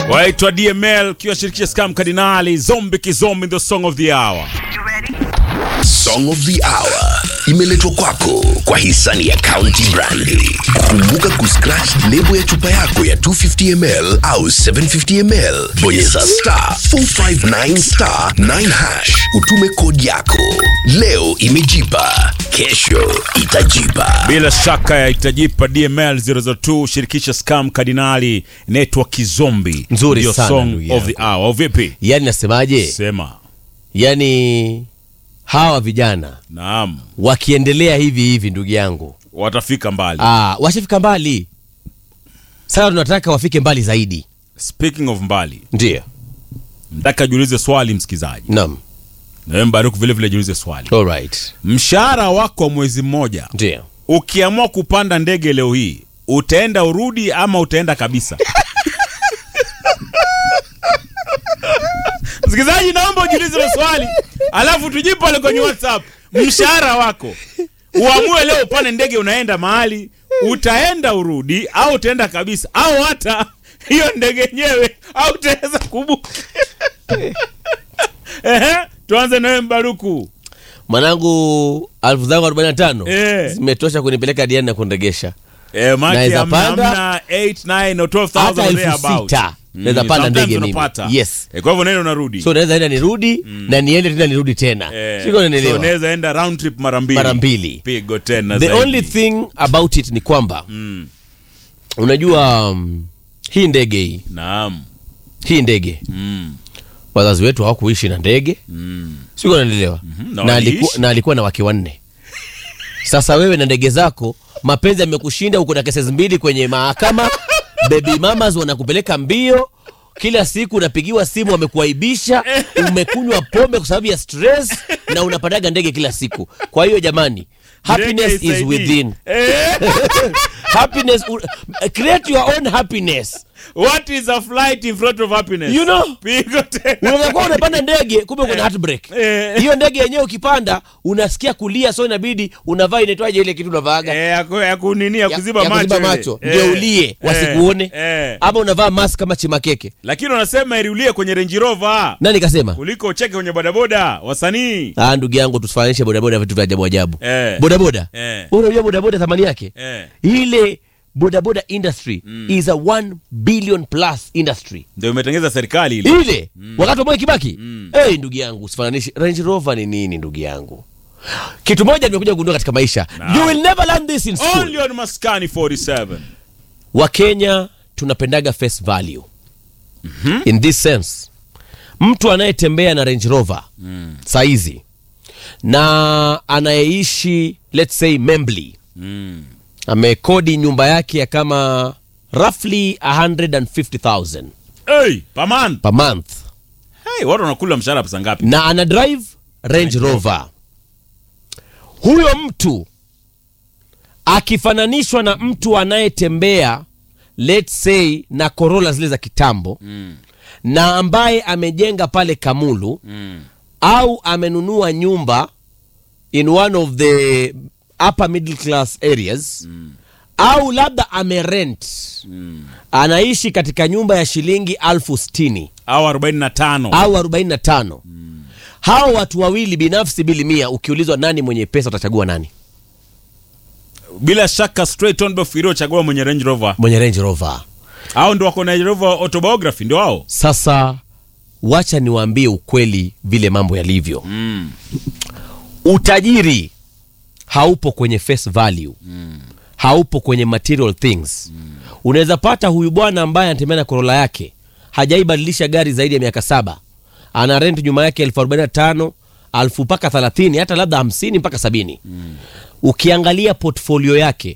waitwa DML kiwashirikisha Scam Kardinali Zombi Kizombi the song of the hour. Song of the Hour imeletwa kwako kwa hisani ya County Brandi. Kumbuka kuscratch lebo ya chupa yako ya 250ml au 750ml, bonyeza star 459 star 9 hash, utume kodi yako. Leo imejipa, kesho itajipa. Bila shaka ya itajipa DML 002 shirikisha Scam Kardinali network Kizombi. Nzuri Ndio sana, song ndugu of the hour. Au vipi? yani nasemaje Sema. yani hawa vijana Naam. wakiendelea hivi hivi ndugu yangu Watafika mbali. ah, washafika mbali sasa tunataka wafike mbali zaidi Speaking of mbali, ndio nataka jiulize swali msikizaji. naam Na wewe Mbaruku vile vile jiulize swali. alright Mshahara wako wa mwezi mmoja ndio ukiamua kupanda ndege leo hii utaenda urudi ama utaenda kabisa msikilizaji naomba ujiulize hilo swali alafu tujibu pale kwenye whatsapp mshahara wako uamue leo upande ndege unaenda mahali utaenda urudi au utaenda kabisa au hata hiyo ndege yenyewe au utaweza kubuka Ehe, tuanze nawe mbaruku mwanangu alfu zangu 45 Eh. zimetosha kunipeleka diani na kunregesha Eh, maki Naweza hamna- panda. hamna 8, 9 or 12,000 Hata elfu thereabout. sita. Mm, Naweza panda sometimes ndege mimi. unapata. Yes. Eh, kwa hivyo nenda unarudi so naweza enda nirudi na niende tena nirudi tena Eh, siko so nanielewa unaweza enda round trip mara mbili mara mbili pigo tena the zaidi. only thing about it ni kwamba Mm, unajua um, hii ndege hii naam hii ndege Mm, wazazi wetu hawakuishi na ndege mm. siko nanielewa na na, waliishi. alikuwa, na alikuwa na wake wanne sasa wewe na ndege zako mapenzi yamekushinda uko na kesi mbili kwenye mahakama baby mamas wanakupeleka mbio kila siku unapigiwa simu wamekuaibisha umekunywa pombe kwa sababu ya stress na unapandaga ndege kila siku kwa hiyo jamani happiness Ndege is isaidii. within Eh, happiness create your own happiness what is a flight in front of happiness you know pigo tena unaweza kuwa unapanda ndege kumbe kuna heartbreak Eh. hiyo ndege yenyewe ukipanda unasikia kulia so inabidi unavaa inaitwaje ile kitu unavaaga Eh, ya ku- ya kunini ya ya- kuziba ya macho kuziba ile. macho Eh, ndio ulie eh, wasikuone eh. ama unavaa mask kama chimakeke lakini wanasema iriulie kwenye Range Rover nani kasema kuliko ucheke kwenye bodaboda wasanii ah ndugu yangu tusifananishe bodaboda na vitu vya ajabu ajabu Eh. bodaboda Eh. Wewe unajua bodaboda thamani yake Eh. ile bodaboda industry is a 1 billion plus industry ndio imetengeza serikali ile ile wakati wa Mwai Kibaki hey, ndugu yangu usifananishe Range Rover ni nini ndugu yangu kitu moja nimekuja kugundua katika maisha you will never learn this in school only on Maskani 47 wakenya tunapendaga face value in this sense mtu anayetembea na range rover mm. saizi na anayeishi let's say membly mm. amekodi nyumba yake ya kama roughly 150000 hey, per month per month hey, watu wanakula mshahara pesa ngapi na ana drive range rover huyo mtu akifananishwa na mtu anayetembea let's say na corolla zile za kitambo mm. na ambaye amejenga pale kamulu Mm. au amenunua nyumba in one of the upper middle class areas mm. au labda amerent Mm. anaishi katika nyumba ya shilingi alfu stini au 45 au 45 mm. hao watu wawili binafsi bili mia ukiulizwa nani mwenye pesa utachagua nani bila shaka straight on Bofiro chagua mwenye Range Rover mwenye range rover au ndio wako na Range Rover autobiography ndio wao sasa wacha niwaambie ukweli vile mambo yalivyo mm. utajiri haupo kwenye face value mm. haupo kwenye material things mm. unaweza pata huyu bwana ambaye anatembea na korola yake hajaibadilisha gari zaidi ya miaka saba ana rent nyuma yake elfu arobaini na tano alfu mpaka thelathini hata labda hamsini mpaka sabini mm. ukiangalia portfolio yake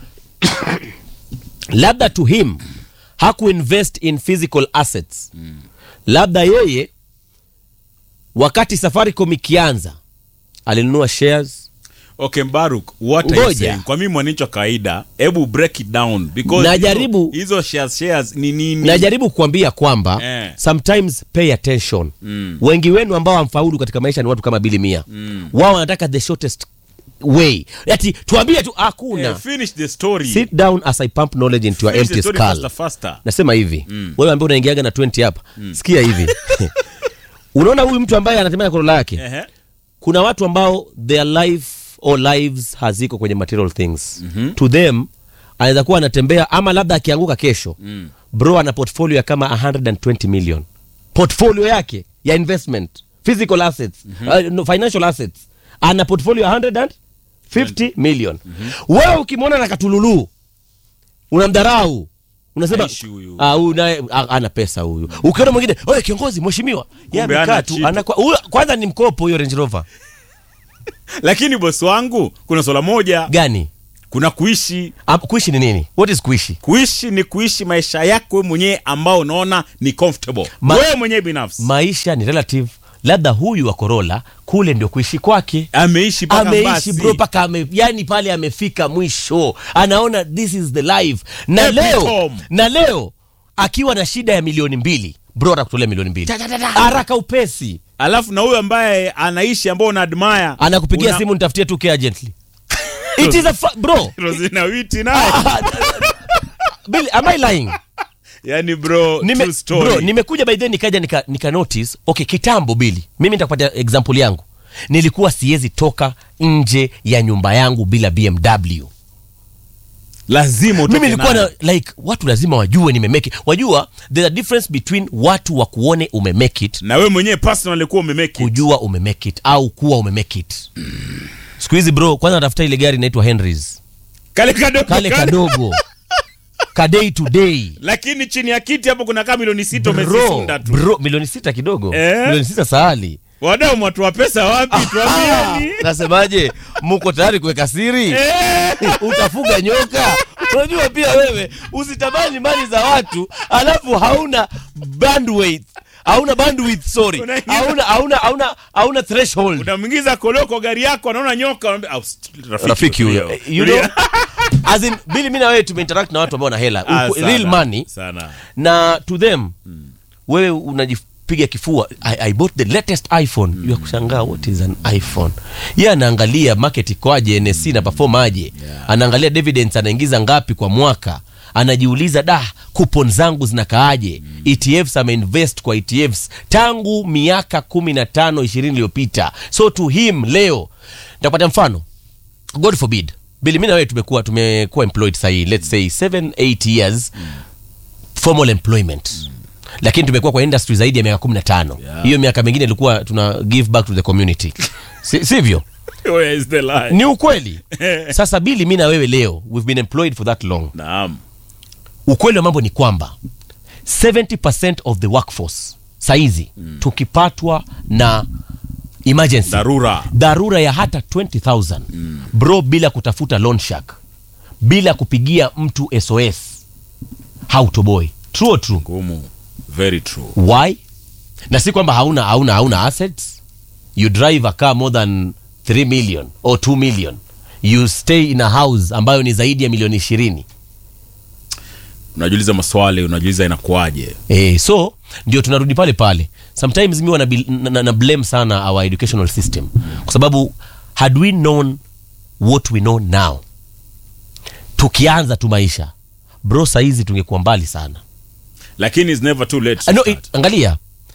labda to him hakuinvest in physical assets mm. labda yeye wakati safaricom ikianza alinunua shares okay Mbaruk what are you Ngoja. saying kwa mimi mwananchi wa kawaida hebu break it down because Najaribu- hizo, hizo shares shares ni nini najaribu kuambia kwamba Eh. sometimes pay attention Mm. wengi wenu ambao hamfaulu katika maisha ni watu kama bili mia Mm. wao wanataka the shortest way ati tuambie tu hakuna Eh, finish the story. sit down as i pump knowledge into your Finish the empty story skull faster, faster. nasema hivi wewe ambaye unaingiaga na 20 hapa sikia hivi unaona huyu mtu ambaye anatembea na korola yake Ehe. kuna watu ambao their life or lives haziko kwenye material things to them anaweza kuwa anatembea ama labda akianguka kesho bro ana portfolio ya kama 120 million portfolio yake ya investment physical assets uh, no, financial assets ana portfolio ya 150 million wewe ukimwona na katululu unamdharau unasema Aishi huyu. ah, huyu naye ah, ana pesa huyu ukiona mwingine oye kiongozi mheshimiwa Yeye Kumbe amekaa hana tu kitu. anakuwa- huyo- kwanza ni mkopo huyo range rover lakini bosi wangu kuna swala moja gani kuna kuishi Am- kuishi ni nini what is kuishi kuishi ni kuishi maisha yako wewe mwenyewe ambao unaona ni comfortable Ma- wewe mwenyewe binafsi maisha ni relative labda huyu wa korola kule ndio kuishi kwake ameishi mpaka ameishi basi. bro mpaka ame, yani pale amefika mwisho anaona this is the life na Happy leo home. na leo akiwa na shida ya milioni mbili bro atakutolea milioni mbili haraka upesi alafu na huyo ambaye anaishi ambao una admire anakupigia una- simu nitafutie tu care gently it is a fa- bro Rosina Witi naye Billy, am I lying yani bro Nime, true story bro nimekuja by then nikaja nika, nika notice okay kitambo bili mimi nitakupatia example yangu nilikuwa siwezi toka nje ya nyumba yangu bila bmw lazima utoke mimi nilikuwa nayo. na like watu lazima wajue nimemake it wajua there's a difference between watu wa kuone umemake it na wewe mwenyewe personally kuwa umemake it. kujua umemake it au kuwa umemake it siku hizi bro kwanza natafuta ile gari inaitwa henrys kale kadogo kale kale. kadogo ka day to day lakini chini ya kiti hapo kuna kaa milioni sita bro, umezisunda tu bro milioni sita kidogo Eh? milioni sita sahali wadau mwatoa pesa wapi tuambieni nasemaje muko tayari kuweka siri Eh. utafuga nyoka unajua pia wewe usitamani mali za watu alafu hauna bandwidth hauna bandwidth sorry Unaingiza- hauna hauna hauna hauna threshold unamwingiza koloko gari yako anaona nyoka unaambia, "Ah, st- rafiki huyo tulia." you know as in bili mimi na wewe tumeinteract na watu ambao wana hela Ah, Uku- sana, real money sana na to them wewe unajipiga kifua I, I bought the latest iphone mm. ya kushangaa what is an iphone ye anaangalia market ikoaje nsc na perform aje anaangalia dividends anaingiza ngapi kwa mwaka anajiuliza da kupon zangu zinakaaje mm. etfs ameinvest kwa etfs tangu miaka kumi na tano ishirini iliyopita so to him leo nitakupatia mfano god forbid bili mi na wewe tumekuwa tumekuwa employed sahii let's say 7 8 years formal employment lakini tumekuwa kwa industry zaidi ya miaka 15 Yeah. hiyo miaka mingine ilikuwa tuna give back to the community si, sivyo Where is the lie? ni ukweli sasa bili mi na wewe leo we've been employed for that long naam ukweli wa mambo ni kwamba 70% of the workforce saizi mm. tukipatwa na emergency dharura dharura ya hata 20000 mm. bro bila kutafuta loan shark bila kupigia mtu sos hautoboi true or true ngumu very true why na si kwamba hauna hauna hauna assets you drive a car more than 3 million or 2 million you stay in a house ambayo ni zaidi ya milioni ishirini unajiuliza maswali unajiuliza inakuwaje Eh, so ndio tunarudi pale pale sometimes mi wana na, na, na blame sana our educational system kwa sababu had we known what we know now tukianza tu maisha bro saizi tungekuwa mbali sana lakini it's never too late to uh, no, start. it, angalia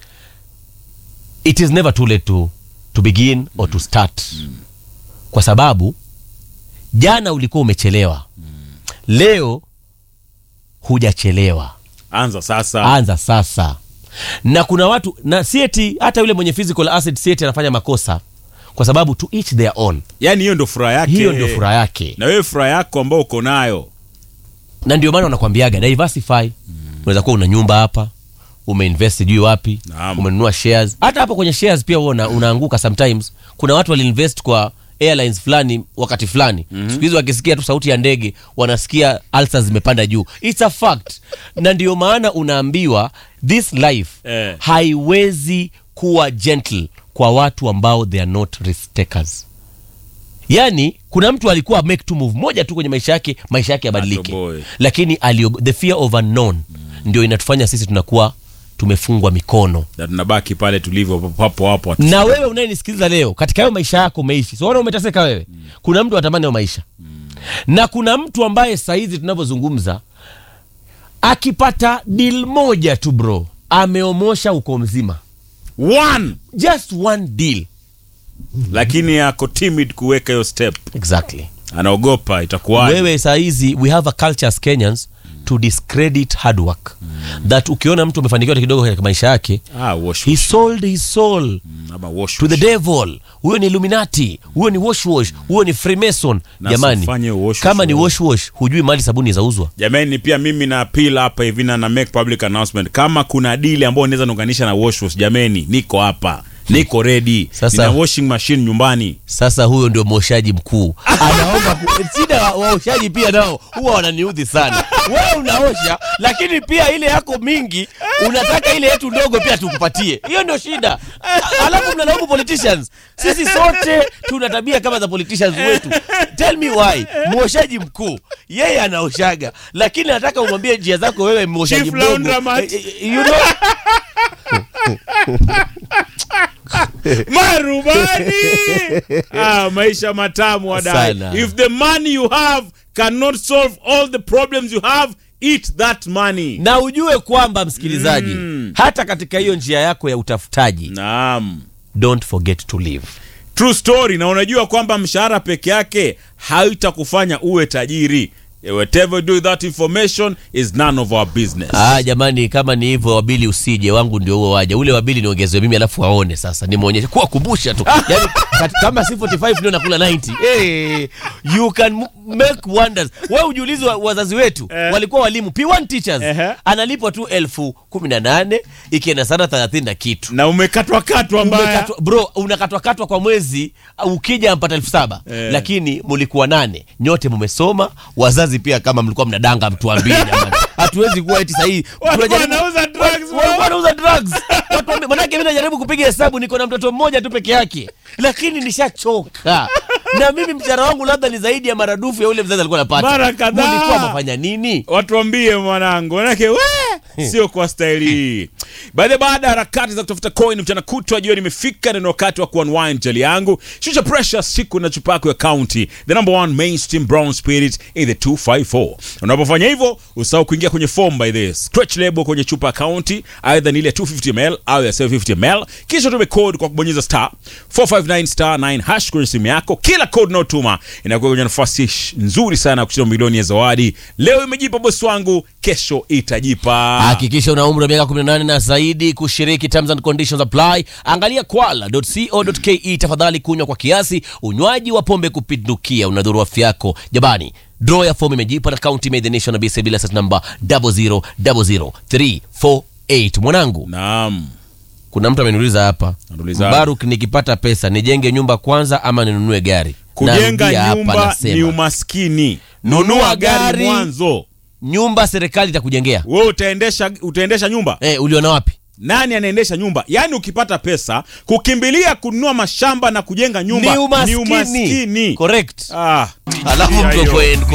it is never too late to, to begin or to start kwa sababu jana ulikuwa umechelewa leo hujachelewa anza sasa anza sasa na kuna watu na sieti hata yule mwenye physical asset sieti anafanya makosa kwa sababu to each their own yaani hiyo ndo furaha yake hiyo ndio furaha yake na wewe furaha yako ambao uko nayo na ndio maana wanakwambiaga diversify unaweza kuwa una nyumba hapa umeinvest sijui wapi Naam. umenunua shares hata hapo kwenye shares pia huwa una, unaanguka sometimes kuna watu waliinvest kwa airlines fulani wakati fulani mm-hmm. siku hizi wakisikia tu sauti ya ndege wanasikia alsa zimepanda juu its a fact na ndio maana unaambiwa this life Eh. haiwezi kuwa gentle kwa watu ambao they are not risk takers yaani kuna mtu alikuwa make tu move moja tu kwenye maisha yake maisha yake yabadilike Atoboe. lakini aliogo, the fear of unknown ndio inatufanya sisi tunakuwa tumefungwa mikono na tunabaki pale tulivyo papo hapo watu- na wewe unayenisikiliza leo katika hayo maisha yako umeishi siona umeteseka wewe kuna mtu anatamani hayo maisha na kuna mtu ambaye sahizi tunavyozungumza akipata deal moja tu bro ameomosha uko mzima one just one deal lakini ako timid kuweka hiyo step exactly anaogopa itakuwaje wewe sahizi we have a culture as kenyans to discredit hard work that ukiona mtu amefanikiwa kidogo katika maisha yake ah, wash, he wash. sold his soul Ama wash, to the wash. devil huyo ni illuminati huyo ni wash wash huyo ni freemason Na jamani usifanye wash kama wash ni wewe. wash wash hujui mali sabuni zauzwa jamani pia mimi na appeal hapa hivi na na make public announcement kama kuna dili ambayo unaweza niunganisha na wash wash jamani niko hapa niko ready Sasa- nina washing machine nyumbani sasa huyo ndio mwoshaji mkuu anaomba ku- shida wa- waoshaji pia nao huwa wananiudhi sana wewe unaosha lakini pia ile yako mingi unataka ile yetu ndogo pia tukupatie hiyo ndio shida A- alafu mnalaumu politicians sisi sote tuna tabia kama za politicians wetu tell me why mwoshaji mkuu yeye anaoshaga lakini nataka umwambie njia zako wewe mwoshaji Chief mdogo Laundromat. Eh, eh, you know, marubani ah, maisha matamu wadai Sana. if the money you have cannot solve all the problems you have eat that money na ujue kwamba msikilizaji Mm. hata katika hiyo njia yako ya utafutaji naam don't forget to live true story na unajua kwamba mshahara peke yake haitakufanya uwe tajiri whatever you do with that information is none of our business Ah, jamani kama ni hivyo wabili usije wangu ndio huo waja ule wabili niongezwe mimi alafu waone sasa nimwonyeshe kuwa kumbusha tu yani, kat, kama si 45 ndio nakula 90 hey, you can m- make wonders wewe ujiulizi wa, wazazi wetu Eh. walikuwa walimu P1 teachers Ehe. analipwa tu elfu kumi na nane ikienda sana 30 na kitu na umekatwakatwa mbaya Umekatwa- bro unakatwakatwa kwa mwezi uh, ukija mpata elfu saba Eh. lakini mulikuwa nane nyote mumesoma wazazi pia kama mlikuwa mnadanga mtuambie jamani hatuwezi kuwa eti sahii Walikuwa tunajaribu- wanauza drugs, bro. walikuwa wanauza drugs Watuambie- manake mi najaribu kupiga hesabu niko na mtoto mmoja tu peke yake lakini nishachoka na mimi mshahara wangu labda ni zaidi ya maradufu ya ule mzazi alikuwa anapata Mara kadhaa. mulikuwa mafanya nini watuambie mwanangu manake we sio kwa staili hii baadhi baada ya harakati za kutafuta coin mchana kutwa jioni imefika na ni wakati wa kuunwind jali yangu shusha pressure siku na chupa yako ya county the number one mainstream brown spirit in the 254 unapofanya hivyo usahau kuingia kwenye form by this stretch label kwenye chupa ya county aidha ni ile 250 ml au ya 750 ml kisha tume code kwa kubonyeza star 459 star 9 hash kwenye simu yako kila code unaotuma inakuwa kwenye nafasi sh- nzuri sana ya kushinda milioni ya zawadi leo imejipa bosi wangu kesho itajipa hakikisha una umri wa miaka 18 na zaidi kushiriki terms and conditions apply angalia kwala.co.ke tafadhali kunywa kwa kiasi unywaji wa pombe kupindukia unadhuru afya yako jamani draw ya fomu imejipa na county made the nation na BSA bila number 0000348 mwanangu naam kuna mtu ameniuliza hapa Anauliza. Baruk nikipata pesa nijenge nyumba kwanza ama ninunue gari kujenga Narudia hapa, nyumba nasema, ni umaskini Nunua nunua gari gari. mwanzo nyumba serikali itakujengea wewe utaendesha utaendesha nyumba eh, uliona wapi nani anaendesha nyumba yaani ukipata pesa kukimbilia kununua mashamba na kujenga nyumba ni umaskini, umaskini. correct Ah, alafu ya mtu hiyo. kwen-